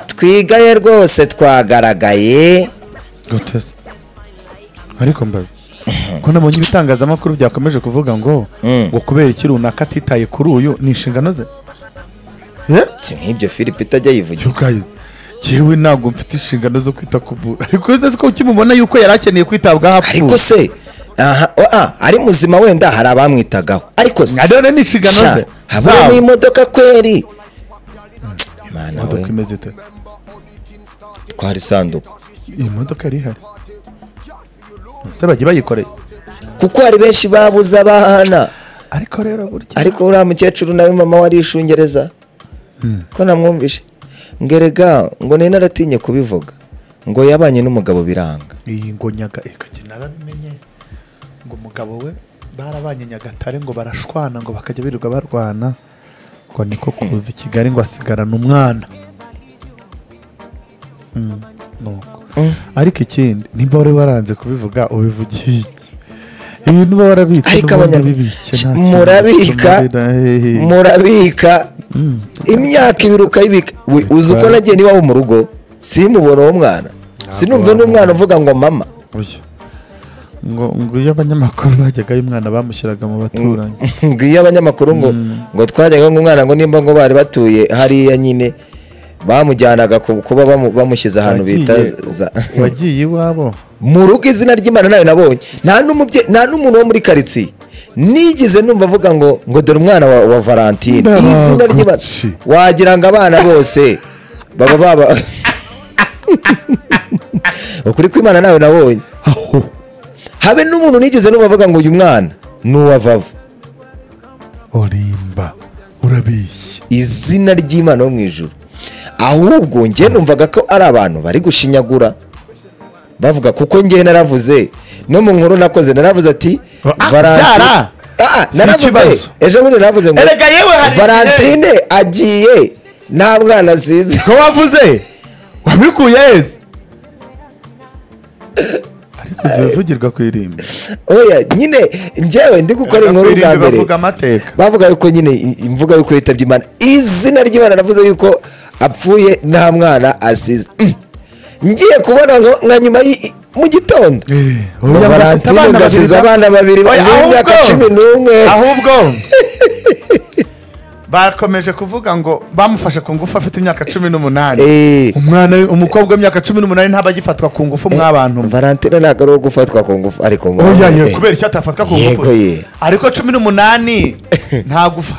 twigaye rwose twagaragaye gute ariko mbaza ko nabonye ibitangazamakuru byakomeje kuvuga ngo ngo kubera iki runaka atitaye kuri uyu ni inshingano ze Eh? si nk'ibyo philippe itajya yivugira Yukaye, jyewe ntabwo mfite inshingano zo kwita ku muntu ariko utazi ko ukimubona yuko yari akeneye kwitabwaho apfuye ariko se aha ah, ari muzima wenda hari abamwitagaho ariko se nka rero ni inshingano ze sha habamo zabo imodoka kweri Imana we imodoka imeze ite twara isanduku iyi modoka yari ihari se bagiye bayikoreye kuko hari benshi babuze abana ariko rero burya ariko uriya mukecuru nawe mama we arishungereza ko namwumvishe ngo erega ngo nari naratinye kubivuga ngo yabanye n'umugabo biranga iyi ngo nyaga ikajya narabimenye ngo umugabo we barabanye nyagatare ngo barashwana ngo bakajya birirwa barwana ngo niko kuza i kigali ngo asigarane umwana Mm, nuko ariko ikindi nimba wari waranze kubivuga ubivugiye ibintu baba warabitse ariko n'ubundi abanyarwanda ubibike nta kintu murabika bituma rero, eh, murabika imyaka ibiri ukayibika We, uzi uko nagiye n'iwabo mu rugo simubona uwo mwana sinumve n'umwana uvuga ngo mama oya. ngo ngo iyo abanyamakuru bajyaga y'umwana bamushyiraga mu baturanyi ngo iyo abanyamakuru ngo ngo twajyaga umwana ngo nimba ngo bari batuye hariya nyine bamujyanaga ku- kuba bamu- bamushyize ahantu bita Wagiye- za- wagiye iwabo mu rugo izina ry'imana nayo nabonye nta n'umubye nta n'umuntu wo muri karitsiye nigize numva avuga ngo ngo dore umwana wa, wa valentine Ndaguci. izina ry'imana wagira ngo abana bose baba baba ukuri kw'imana nawe nabonye aho habe n'umuntu nigize numva avuga ngo uyu mwana ni uwa vava urimba urabeshya izina ry'imana yo mu ijuru ahubwo njye numvaga ko ari abantu bari gushinyagura bavuga kuko njye naravuze no mu nkuru nakoze naravuze ati Ah, Valentin- byara! Ah, ah, Si naravuze ikibazo. ejo bundi naravuze ngo Erega yewe hari igihe- valentine agiye nta mwana asize ko wavuze wabikuye heza ariko zibivugirwa ku irimbi oya nyine njyewe ndi gukora inkuru bwa mbere bavuga amateka bavuga yuko nyine i- imvuga yuko yitabye imana izina ry'imana navuze yuko apfuye nta mwana asize Mm. ngiye kubona nko- nka nyuma y- mu gitondo Eh, ngo oya, bafite valentine abana ngo asize babiri ba- abana babiri Oya, b'imyaka ahubwo- cumi n'umwe ahubwo bakomeje kuvuga ngo bamufashe ku ngufu afite imyaka cumi n'umunani Eh, umwana we- umukobwa w'imyaka cumi n'umunani ntaba agifatwa ku ngufu mw'abantu mwe valentine ntabwo ari uwo gufatwa ku ngufu ariko mu- oya ye eh, kubera icyo atafatwa ku Yego, ngufu ye. ariko cumi n'umunani nta gufa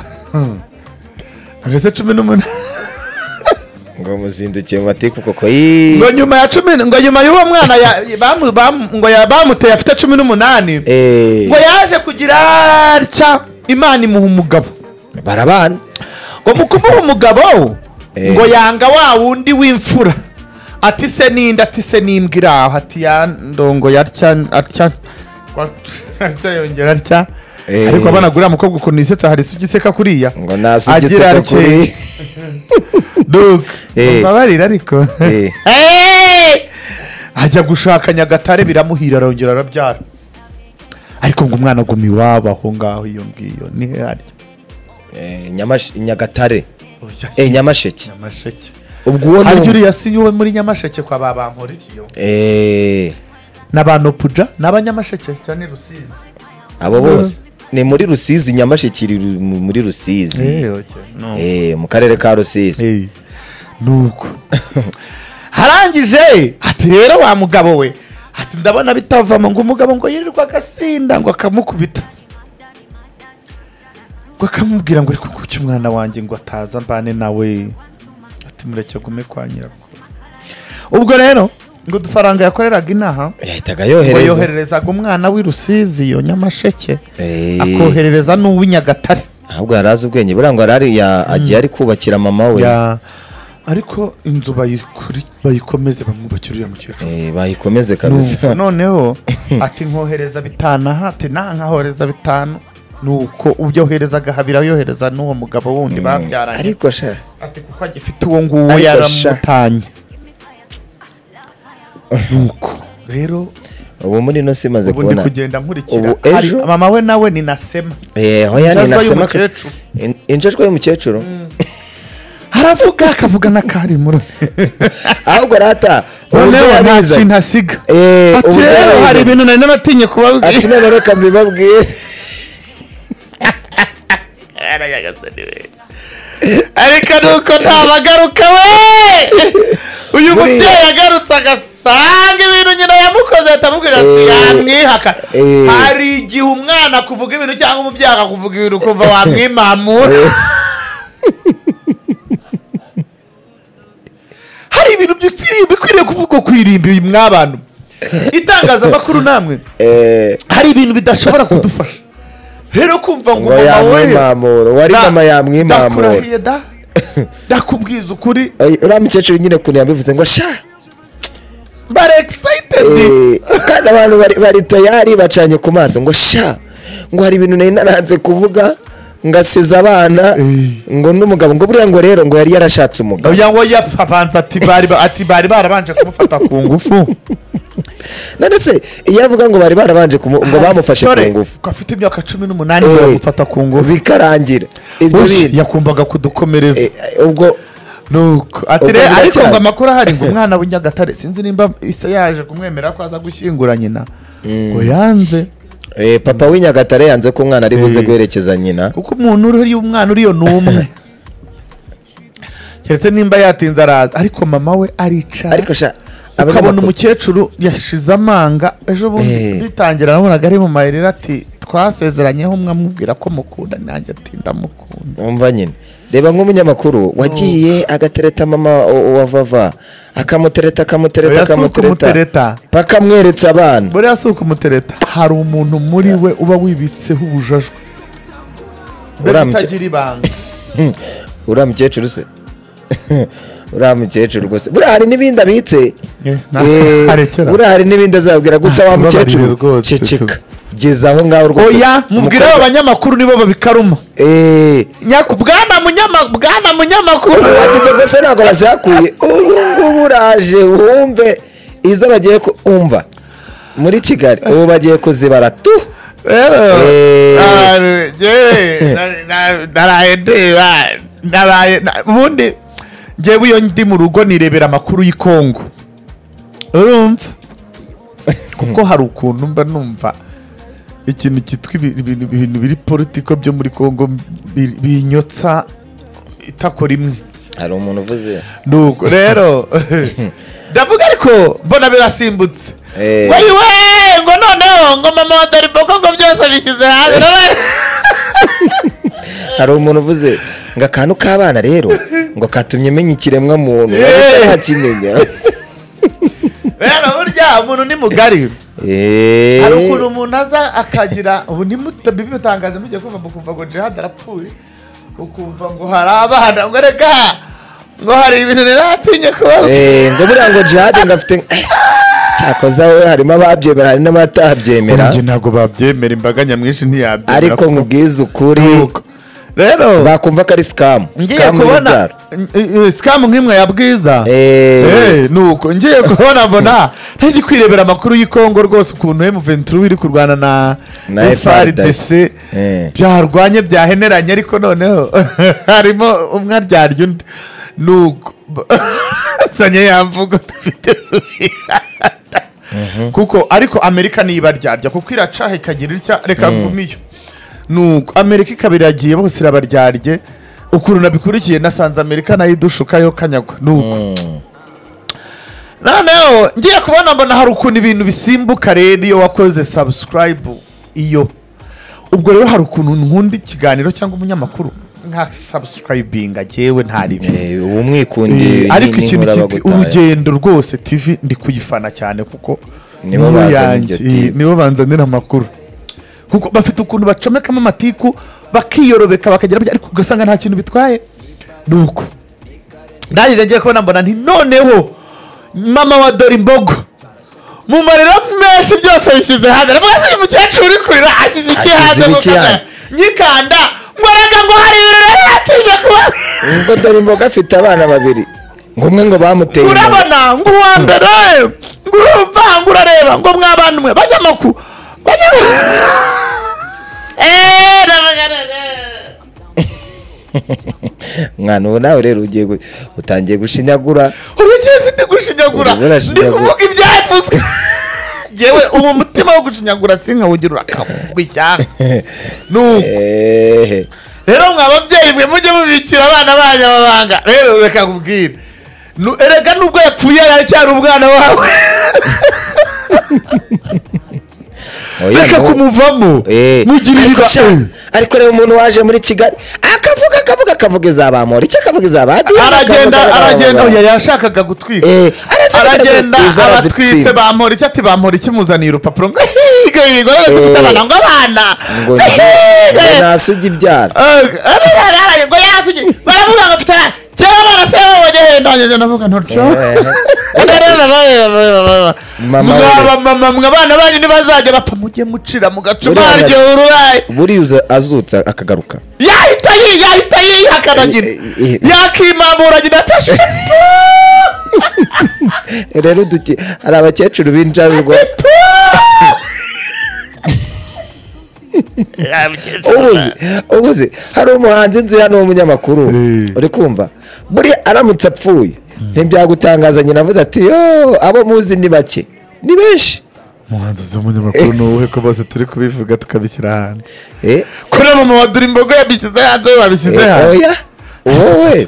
ndetse cumi n'umunani ngo muzindukiye mu matiku koko yee. ngo nyuma ya cumi ngo nyuma y'uwo mwana ya- bamu- bamu- ngo ya- bamuteye afite cumi n'umunani Eh, ngo yaje kugira atya imana imuha umugabo barabana ngo mu kumuha umugabo Eh. ngo yanga wa wundi w'imfura ati se n'indi ati se n'imbwa iri aho ati ya ndongo yatya atya atya yongera atya Eh. ariko abana guriya mukobwa ukuntu yisetsa hari isugi iseka kuriya ngo nasugise Agira atya, kuri duka Eh. mbabarira ariko Eh. Eh! ajya gushaka nyagatare biramuhira arongera arabyara ariko ngo umwana aguma iwabo aho ngaho iyo ngiyo ni harya Eh, Nyamash- nyagatare Eh, nyamasheke nyamasheke ubwo uwo ni harya umwe. uriya si we muri nyamasheke kwa ba bankurikiye Eh, n'abanopuja n'abanyamasheke cyane rusizi abo bose ni muri rusizi nyamasheke iri ru- mu- muri Eh, rusizi okay. No. Eh, mu karere ka rusizi Hey, nuko harangije ati rero wa mugabo we ati ndabona bitavamo ngo umugabo ngo yirirwa agasinda ngo akamukubita ngo akamubwira ngo ariko kuki umwana wanjye ngo ataza mbane nawe ati mureke gume kwa nyirakuru ubwo rero ngo udufaranga yakoreraga inaha yahitaga ngo yohereza yohererezaga umwana w'i Rusizi iyo nyamasheke Eh, akoherereza n'uw'i Nyagatare ahubwo yari azi ubwenge buriya ngo yari ya- agiye ari kubakira mama we Ya- ariko inzu bayikuri- bayikomeze bamwubakira uriya mukecuru Eh, bayikomeze Nuko kabisa noneho ati nkohereza bitanu aha ati nta nkahohereza bitanu nuko ubyoherezaga habira yohereza n'uwo mugabo wundi babyaranye ariko sha ati kuko agifite uwo nguwo Ariko yaramutanye nuko rero ubu muri ino si imaze ubu ndi kubona kugenda nkurikira Ubu ejo- Hari- mama we nawe ni nasema Eh, hoya ni Injajwa nasema y'umukecuru. injajwa y'umukecuru aravuga akavuga n'akarimura ahubwo rata noneho uburyo nta yabizi kintu asiga Eh, ati uburyo rero hari yabizi ibintu nari n'abatinye kubabwira ati noneho reka mbibabwire ariko nuko ntabagaruka we Buriya- uyu mubyeyi agarutse agasanga ibintu nyina yamukoze ahita amubwira ati Eh, yamwihaka eh. hari igihe umwana akuvuga ibintu cyangwa umubyeyi akakuvuga ibintu ukumva wamwimamura hari ibintu bikwiriye bikwiriye kuvugwa ku irimbi mw'abantu itangazamakuru namwe Eh, hari ibintu bidashobora kudufasha rero kumva ngo ngo yamwimamuro wari Da- mama yamwimamuro ndakurahiye da ndakubwiza ukuri Eh, uriya mukecuru nyine ukuntu yabivuze ngo sha mbara excited Eh, kandi abantu bari- bari tayari bacanye ku maso ngo sha ngo hari ibintu nari naranze kuvuga ngasiza abana ngo n'umugabo ngo buriya ngo rero ngo yari yarashatse umugabo oya ngo yapapanze ati bari ba- ati bari barabanje kumufata ku ngufu none se iyo avuga ngo bari barabanje kumu- ngo bamufashe ku Sorry, ngufu ko afite imyaka cumi n'umunani Eh, bamufata ku ngufu bikarangira ibyo Ush, bintu yakumvaga kudukomereza Eh, eh, ubwo nuko ati ubwo rero ariko ziracyaza. ngo amakuru ahari ngo umwana w'inyagatare sinzi nimba isa yaje kumwemera ko aza gushyingura nyina ngo yanze eh, papa w'inyagatare yanze ko umwana ari buze Eh. guherekeza nyina kuko umuntu uriho umwana uriyo ni umwe keretse nimba yatinze araza ariko mama we aricara ariko sha ukabona abanyamakuru umukecuru yashize amanga ejo bundi Eh. bitangira nabonaga ari mu mayirire ati twasezeranyeho umwe amubwira ko mukunda nanjye ati ndamukunda wumva nyine reba nk'umunyamakuru wagiye agatereta mama wa- wa vava akamutereta akamutereta Oya, si akamutereta ukumutereta. bakamweretse abana buriya si ukumutereta hari umuntu muri we uba wibitseho ubujajwe mbere Uramutse- utagira ibanga uriya mukecuru se uriya mukecuru rwose buriya hari n'ibindi abitse Eh, na- Eh, arekera buriya hari n'ibindi azababwira gusa Ah, wa tubabarire mukecuru rwose, ceceka tu- geza aho ngaho rwose oya mubwire abo banyamakuru nibo babikaruma eee nyaku bwana munyama- bwana munyamakuru wagize rwose ntabwo bazihakuye ubu ngubu uraje wumve izo bagiye ku- umva muri kigali ubu bagiye kuzibara tu rero Eh. ah, njyewe, na- na- naraye ndeba naraye na- ubundi njyewe iyo ndi mu rugo nirebera amakuru y'i Congo urumva kuko hari ukuntu mba numva ikintu cyitwa ibi- ibintu ibintu biri politiko byo muri Congo bi- binyotsa itakora imwe hari umuntu uvuze nuko rero ndavuga ariko mbona birasimbutse Eh. Ngo ayi we ngo noneho ngo mama wa doriboko ngo byose bishyize hanze None- hari umuntu uvuze ngo akantu k'abana rero ngo katumye menya ikiremwa muntu Eh. ntakimenya rero burya umuntu ni mugari Eh. hari ukuntu umuntu aza akagira ubu ntimutangaze mugiye kumva mukumva ngo jihad arapfuye ukumva ngo hari abana ngo reka ngo hari ibintu riratinye kubabwira Eh, ngo buriya ngo jihade ngo afite Eh, cyakoze we harimo ababyemera hari n'abatabyemera Ubu njye ntabwo babyemera imbaga nyamwinshi ntiyabyemera ariko kuko- nkubwize ukuri Nuko. rero bakumva ko ari sikamu ngiye sikamu kubona y'urubyaro eh, eh, sikamu nk'imwe ya bwiza Eh. Eh, nuko ngiye kubona mbona ntari kwirebera amakuru y'i Congo rwose ukuntu M23 iri kurwana na Na FRDC Eh. byarwanye byaheneranye ariko noneho harimo umwe aryarya undi nuko sanye yamvuga dufite kuko ariko amerika niyo ibaryarya kuko iracaha ikagira itya reka ngumiyo nuko amerika ikaba iragiye bose irabaryarye ukuntu nabikurikiye nasanze amerika nayo idushuka yo kanyagwa nuko noneho ngiye kubona mbona hari ukuntu ibintu bisimbuka rero iyo wakoze sabusikarayibu iyo ubwo rero hari ukuntu nkunda ikiganiro cyangwa umunyamakuru nka sabusikarayibinga jyewe ntaribyo Eh, ubu mwikundiye Eh, ariko ni- ikintu n'inkura cyitwa bagutaye. urugendo rwose tv ndi kuyifana cyane kuko Nibo inkuru bazana yanjye, iryo TV. eh, nibo banzanira amakuru kuko bafite ukuntu bacomekamo amatiku bakiyorobeka bakagira bya- ariko ugasanga nta kintu bitwaye nuko ndangije ngiye kubona mbona nti noneho mama wa dorimbogo mu marira menshi byose bishyize hanze rwose uyu mukecuru uri kurira ashyize iki Ashyize hanze mu ibiki kamera hanze? nyikanda ngo erega ngo hari ibirori atinya kuba ngo dore imboga afite abana babiri ngo umwe ngo bamuteye inda. urabona ngo uwa mbere ngo urumva ngo urareba ngo mwabana umwe banyamakuru banyamakuru eee mwana ubu nawe rero ugiye gu- utangiye gushinyagura ubigeze ndi gushinyagura Ubu ndi burashinyagura. kuvuga ibyavuzwe yewe ubu umutima wo gushinyagura sinkawugira urakavuga ishyanga ni uko ehehe rero mwa babyeyi mwe mujye mubikira abana banyu amabanga rero reka nkubwire Nu- erega nubwo yapfuye aracyari umwana wawe Oya, reka no. kumuvamo Eh. mugire Ariko ibiba sha, ariko rero umuntu waje muri kigali akavuga akavuga akavuga izabamura icyo akavuga izabadira aragenda aragenda oya yashakaga gutwika Eh, arazirika, aragenda izo abatwitse arazitsinda. bampora iki ati bampora iki muzaniye urupapuro ngo higa higa rero dufite Eh. abana ngo abana ngo higa ntasuge ibyara ngo yasugi baravuga ngo mfite abana cyangwa abana se babonye henda ngenda navuga ntutyo Mama mwaba mama mwe abana banyu ntibazajya bapfa mujye mucira mugacuma Buriya haryo ururayi buriya uza- azutse akagaruka yahita yi yahita yihakana nyina Eh, eh, eh. yakimamura nyina atashe rero duti hari abakecuru b'injabirwa ubuze ubuze hari umuhanzi nzi hano w'umunyamakuru uri kumva buriya aramutse apfuye ntibyagutangaza nyina avuze ati yo abo muzi ni bake ni benshi umuhanzi z'umunyamakuru ni uwuhe ko bose turi kubivuga tukabishyira hanze Eh, kuri mama wa durimbogo yabishyize hanze we babishyize eh, hanze oya wowe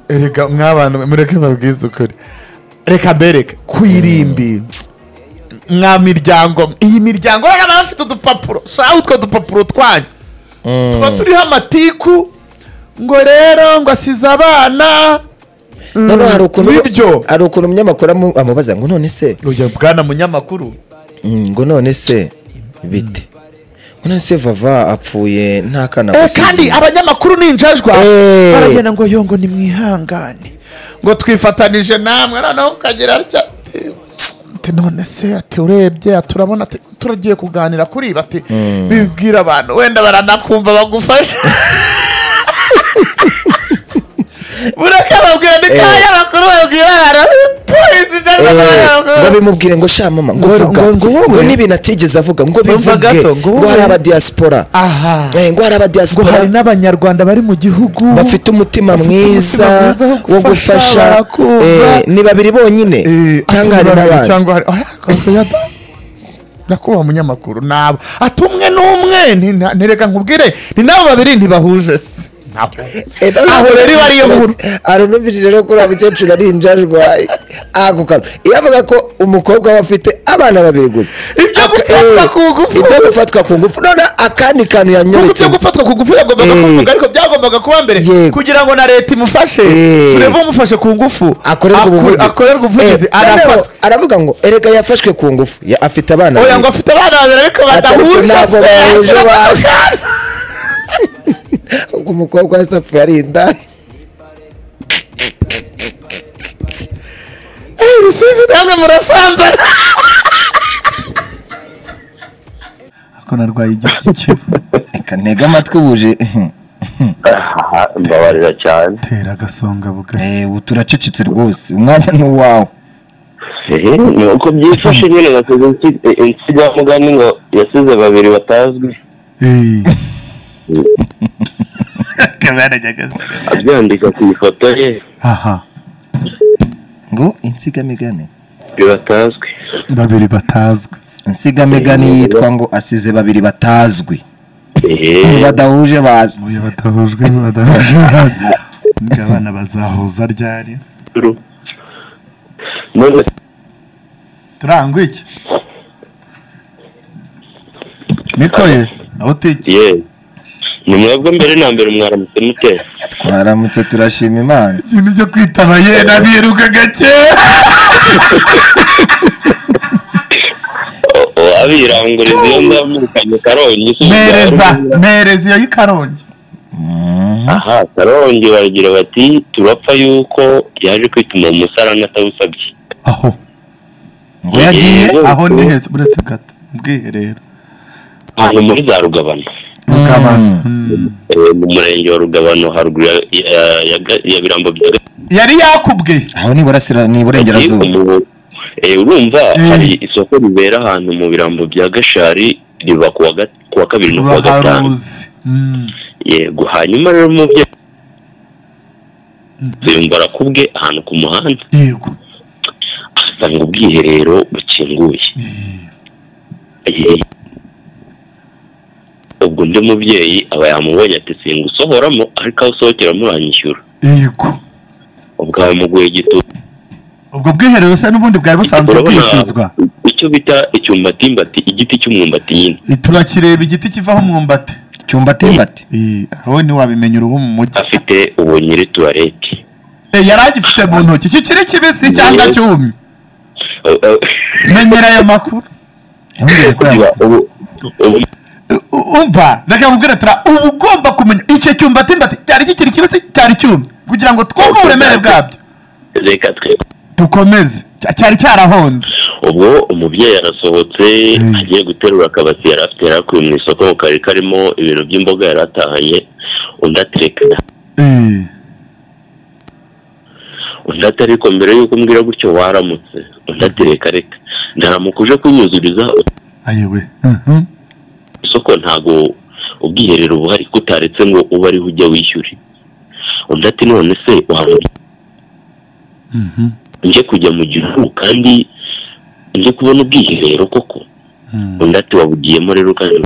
erega mw'abantu mwe mureke babwize ukuri reka bereke kuyirimbi mwa miryango mwe. iyi miryango rero baba bafite udupapuro shaho utwo dupapuro twanyu tuba turiho amatiku ngo rero ngo asize abana noneho hari ukuntu ibyo hari ukuntu umunyamakuru amu- amubaza ngo none se bwana munyamakuru Mm, ngo none se bite ngo none se vava apfuye nta kana Eh, gusa kandi igihe. abanyamakuru ni injajwa Eh. baragenda ngo yo ngo nimwihangane ngo twifatanije namwe noneho ukagira atya ati, ati none se ati urebye ati urabona ati turagiye kuganira kuri ibi ati bibwira abantu wenda baranakumva bagufasha bureke babwira ni kanya bakuru babwira abantu polisi Eh, cyangwa ngo abanyamakuru bimubwire ngo sha mama ngo Ngo- vuga ngo- ngo wowe. ngo n'ibintu atigeze avuga ngo Umva bivuge gato, ngo ngo wowe. hari abadiyaspora aha Eh, ngo hari ngo hari abadiyaspora n'abanyarwanda bari mu gihugu bafite umutima Bafite mwiza umutima mwiza wo wo gufasha, gufasha barakumva. Eh, ni babiri bonyine Eh, cyangwa ati hari babiri n'abandi cyangwa hari Oya, oya, da- nyakubahwa umunyamakuru nabo ati umwe n'umwe ni na- ntireka nkubwire ni nabo babiri ntibahuje se Nabo. Eh, aho rero iba ariyo nkuru aranumvishije rero kuri abakecuru ari injajwa agukara iyo avuga ko umukobwa aba afite abana babiri gusa Ibyo Aka- gufatwa eh, ku ngufu. ibyo gufatwa ku ngufu none akandi kantu kuko ibyo yanyobetse gufatwa ku ngufu yagombaga Eh. kuvuga ariko byagombaga kuba mbere Yego. kugira ngo na leta imufashe Eh. turebe umufashe ku ngufu akorerwa Aku- ubuvugizi akorerwa ubuvugizi Eh, noneho arafatwa aravuga ngo erega yafashwe ku ngufu Ya- afite abana oya ngo babiri." afite abana babiri ariko Atari- badahuje ntabwo se bahuje ashyira ba- mu- ubwo umukobwa wese apfuye ari indaya Eh, rusizi namwe murasambana ako narwaye igihugu cy'ikivu reka ntege amatwi buje Aha, mbabarira cyane tera agasonga bugari ubu turacecetse rwose umwanya ni uwawe Ehe, ni uko byifashe nyine nasize nsi- eh, insigamugani ngo yasize babiri batazwi abyandika ku ifoto ye aha ngo insigamigani bibatazwi babiri batazwi insigamigani yitwa ngo asize babiri batazwi Ehe, badahuje bazi uyu badahujwe badahuje abana bazahuza ryari ru- none turangwa iki miko ye aho utekeye ye ni mwebwe mbere na mbere mwaramutse mute twaramutse turashima imana ikintu cyo kwitaba yena biruka gake O- o, abiranguriza iyo nzamukanye karongi si mpereza ubwa- mpereza iyo y'ikarongi aha karongi baragira bati turapfa yuko yaje kwituma mu musarani atawusabye aho ngo yagiye aho ni heza uretse gato ubwiherero ahantu muri za rugabano rugabano Eh, mu murenge wa rugabano haruguru ya- ya- ya Ga- ya birambo bya Ga- yari yakubwe aho ni burasira ni iburengerazuba Ubu- eh, urumva Eh. hari isoko ribera ahantu mu birambo bya gashari riba ku wa ga- ku wa kabiri no ku wa gatanu uraharuzi Mm. yego hanyuma rero mu bye tuyungura ku bwe ahantu ku muhanda yego asanga ubwiherero bukinguye Yeee. ubwo undi mubyeyi aba yamubonye ati singa usohoramo ariko aho usohokera muranyishyura yego ubwo abamuguye igitutu ubwo bwiherero se n'ubundi bwari busanzwe bwishyuzwa icyo bita icyumbatimbati igiti cy'umwumbati nyine turakireba igiti kivaho umwumbati cyumba atimbati Eh, aho ntiwabimenya uruhu mu mujyi afite ubu nyiri tuwarete Eh, yari agifite mu ntoki kikiri kibisi cyangwa Yego. cyumye Eh, eh, menyera ayo makuru ntumbwire ko kugira yaba ubu- ubu- U- u- umva reka nkubwire tura uba ugomba kumenya icyo cyumba timbati cyari kikiri kibisi cyari cyumye kugira ngo twumve uburemere bwabyo reka twe dukomeze Cya- cyari cyarahonze ubwo umubyeyi arasohotse agiye guterura akabati yari afite yari akuye mu isoko mu kari karimo ibintu by'imboga yari atahanye undi atereka Eh, undi atariko mbere y'uko umbwira gutyo waramutse undi atereka reka ndaramuka uje kunyuzuriza ayewe Mhm. isoko ntago ubwiherero buhari ko utaretse ngo ube ariho ujya wishyure undi ati none se waba Mhm. njye kujya mu gihugu kandi njye kubona ubwiherero koko Mhm. undi ati wabugiyemo rero kandi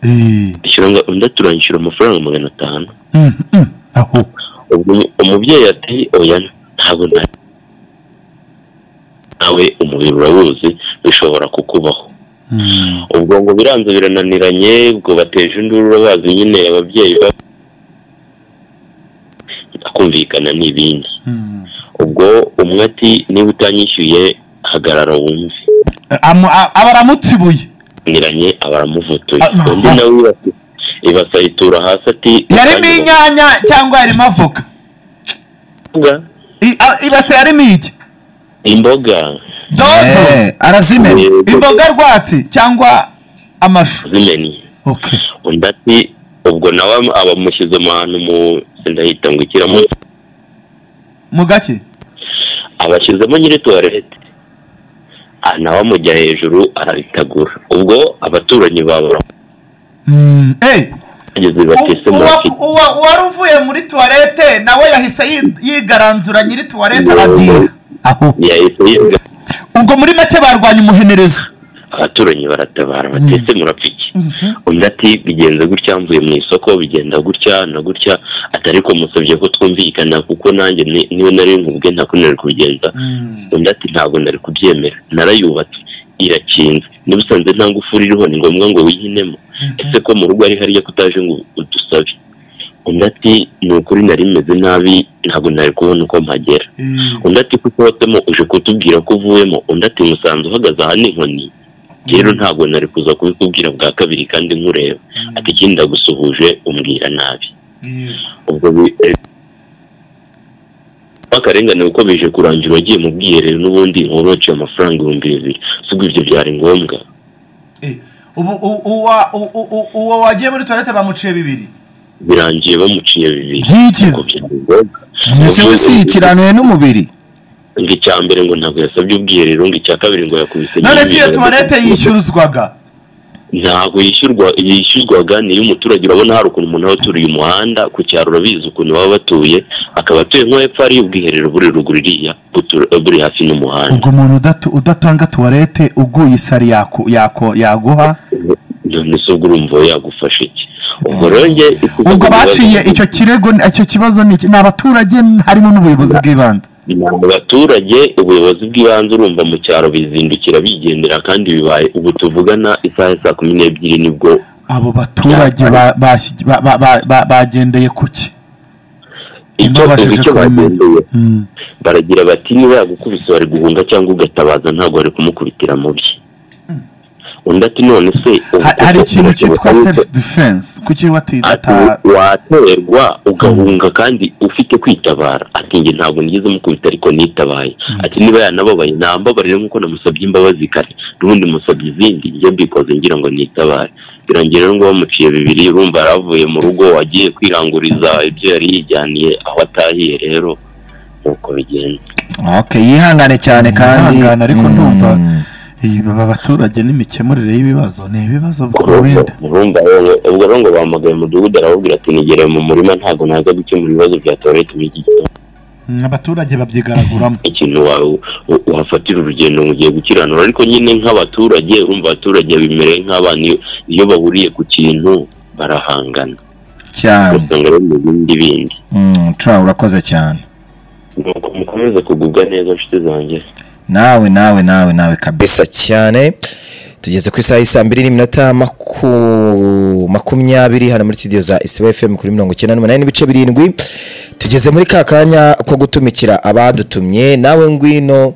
Eh, ishyura ngo- undi ati uranyishyura amafaranga magana atanu mhm. aho ubwo umubyeyi ati oya ntabwo nta nawe umubiri urabuzi bishobora kukubaho Mhm. ubwo ngo biranze birananiranye ubwo bateje induru urabazi nyine ababyeyi ba akumvikana n'ibindi Mhm. ubwo umwe ati niba utanyishyuye hagarara wumve Amu- a- aba aramutsibuye niranye abaramuvutuye Ah, undi ah. nawe ibasa ibasa yitura hasi ati yarimo inyanya cyangwa yarimo avoka imboga I- a- ibase yarimo iki imboga dodo Eh, arazimena Eh, imboga rwatsi cyangwa amashu zimennye okay undi ati ubwo nawe am- abamushyize mu hantu mu sindahita ngo ikiramo mu gake abashyizemo nyiri tuwarete Ah, nawe amujya hejuru arabitagura ubwo abaturanyi babura Mm, eh, bageze bati se u- uwa- mwaki uwa- uwari uvuye muri tuwarete nawe yahise yi- yigaranzura nyiri tuwarete Yego. aradira aho yahise yiga ubwo muri make barwanya umuhenerezo abaturanyi baratabara bati ese murapfiki undi ati bigenze gutya mvuye mu isoko bigenda gutya na gutya atari ko musabye ko twumvikana kuko nanjye ni- niwe nari nkubwe ntabwo nari kubigenza undi ati ntabwo nari kubyemera narayubatse irakinze n'ubusanzwe nta ngufuri iriho ni ngombwa ngo wihinemo ese ko mu rugo ari hariya kutaje ngo udusabe undi ati ni ukuri nari meze nabi ntabwo nari kubona uko mpagera undi ati ko usohotsemo uje kutubwira ko uvuyemo undi ati musanze uhagaze aha ni inkoni rero ntabwo nari kuza kubikubwira bwa kabiri kandi nkureba ati ikindi ndagusuhuje umbwira nabi ubwo bi- eh, akarengane kuko bije kurangira wagiye mu bwiherero n'ubundi nkaba waciye amafaranga ibihumbi bibiri sibwo ibyo byari ngombwa Eh, ubu u- uwa- u- u- u- uwo wagiye muri tuwarete bamuciye bibiri birangiye bamuciye bibiri byikize Ubwo byari ngombwa. umunsi wese yikiranuye n'umubiri ngo icya mbere ngo ntabwo yasabye ubwiherero ngo icya kabiri ngo yakubise none nyine si iyo imyenda. tuwarete yishyuruzwaga ntabwo yishyurwa yishyurwaga niyo umuturage urabona hari ukuntu umuntu aba aturiye umuhanda ku cyaro urabizi ukuntu baba batuye akaba atuye nko hepfo hariyo ubwiherero buri ruguru iriya butu- buri hafi n'umuhanda ubwo umuntu udatu- udatanga tuwarete uguye isari yaku- yako- yaguha none se ubwo urumva we yagufasha iki ubwo rero njye ikuza ubwo kubibazo- baciye icyo kirego ni- icyo kibazo ni iki? ni abaturage harimo n'ubuyobozi bw'ibanze ni mu baturage ubuyobozi bw'ibanze urumva mu cyaro bizindukira bigendera kandi bibaye ubu tuvugana isaha ya saa kumi n'ebyiri nibwo abo baturage ba- bashyi- ba- ba- ba- ba- bagendeye ku ki icyo Ntibabashije icyo kubimenya. bagendeye baragira bati niba yagukubise wari guhunga cyangwa ugatabaza ntabwo wari kumukubitira mu bye undi ati none se ubu Ha- hari koko ikintu birashoboka cyitwa yuko self defense kuki ati batidata waterwa ugahunga kandi ufite kwitabara ati njye ntabwo nigeze mukubita ariko nitabaye ati niba yanababaye nambabarire nk'uko namusabye imbabazi kare n'ubundi musabye izindi njye mbikoze ngira ngo nitabare birangira rero ngo bamuciye bibiri urumva yaravuye mu rugo wagiye kwiranguriza ibyo yari yijyaniye aho atahiye rero nuko bigenda ok yihangane cyane kandi ariko ndumva Mm. aba baturage n'imikemurire y'ibibazo ni ibibazo urumva bikomeye urumva rero ubwo rero ngo bahamagaye umudugudu arawubwira ati nigere mu murima ntabwo naza gukemura ibibazo bya tuwarete muri iki gitondo abaturage babyigaraguramo ikintu wa- u- uhafatira urugendo ngo ugiye gukiranura ariko nyine nk'abaturage urumva abaturage bimereye nk'abana iyo- iyo bahuriye ku kintu barahangana cyane ugasanga bari mu bindi bindi Mm, tura urakoze cyane nuko mukomeze kugubwa neza nshuti zanjye nawe nawe nawe nawe kabisa bisa cyane tugeze ku isaha y'isaa mbiri n'iminota maku- makumyabiri hano muri studio za isibo fm kuri mirongo icyenda n'umunani n'ibice birindwi tugeze muri ka kanya ko gutumikira abadutumye nawe ngwino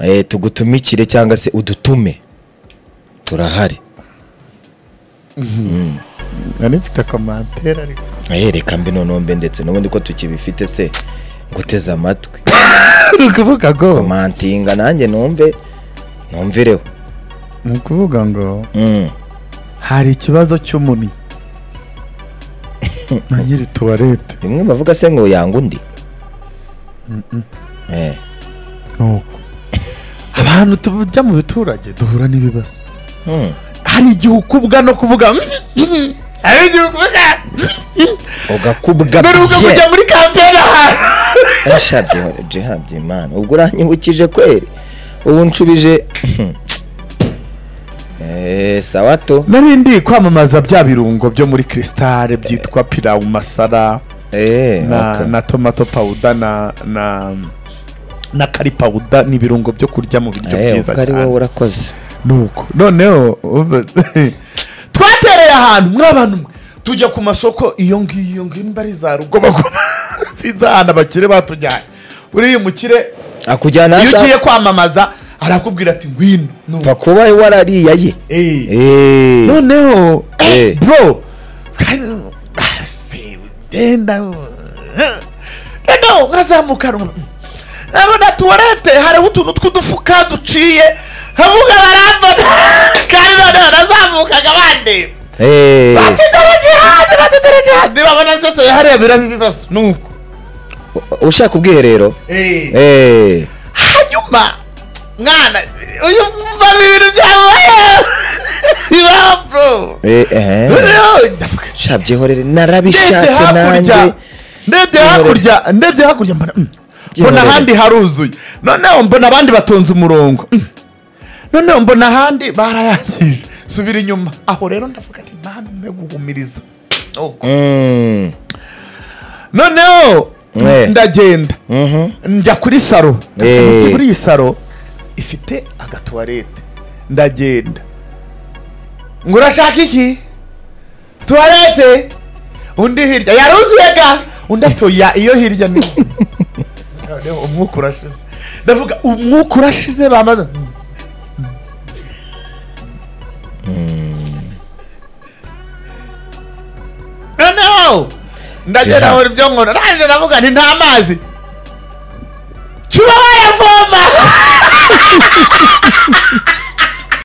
eh, tugutumikire cyangwa se udutume turahari nari mfite komantere ariko Eh, reka mbi nonombe ndetse n'ubundi ko tukibifite se nguteze amatwi ni ukuvuga ngo komantinga nanjye numve numvireho ni ukuvuga ngo Mm. hari ikibazo cy'umuni na nyiri tuwarete bimwe bavuga se ngo yanga undi Eh. nuko abantu tujya mu biturage duhura n'ibibazo Mm. hari igihe ukubwa no kuvuga "Mm, mm." hari igihe ukubwa ugakubwa n'urugo kujya muri kampeni ahantu jihabye imana ubwo uranyibukije kweri ubu nshubije Eh, sawa to nari ndi kwamamaza bya birungo byo muri krisitale byitwa pirawu masara Eh, na, okay. na tomato pawuda na na na kari pawuda ni ibirungo byo kurya mu biryo Eh, byiza ubwo ari wowe cyane urakoze nuko noneho ubu- twatereye ahantu mw'abantu mwe tujya ku masoko iyo ngiyo iyo ngiyo nimba ari za rugo bagura sinzi ahantu abakire batujyanye uriya mukire akujyana iyo ugiye hashaka kwamamaza arakubwira ati ngwino pfa nuko kuba warariyaye Eh. Eh. noneho Eh. bro Ah, se- genda noneho nkazamuka numva, "Mm, nabona tuwarete hariho utuntu tw'udufuka duciye havuga barambona kandi noneho nazamukaga bandeba Eh. batitegereje hanze batitegereje hanze babona zose hareberamo ibibazo nuko ushaka ubwiherero Eh. hanyuma mwana uyu mva ibintu byamubaye bibaho bro Eh, eh. noneho ndavuga se shabyihorere ndebye narabishatse hakurya nanjye ndebye hakurya ndebye hakurya mbona mm, mbona Gihorere. ahandi haruzuye noneho mbona abandi batonze umurongo Mm. noneho mbona ahandi barayangije subira inyuma aho rero ndavuga ati nta n'umwe guhumiriza Nuko. Mm. noneho Eh. ndagenda Mhm. njya kuri saro Eh. muri iyi saro ifite agatuwarete ndagenda ngo urashaka iki tuwarete undi hirya yaruzuye ga undi atoya iyo hirya ni noneho umwuka urashize ndavuga umwuka urashize bamaze noneho ndagera Jehan. aho ibyo nkora nanjye ndavuga nti nta mazi cyuba wayavoma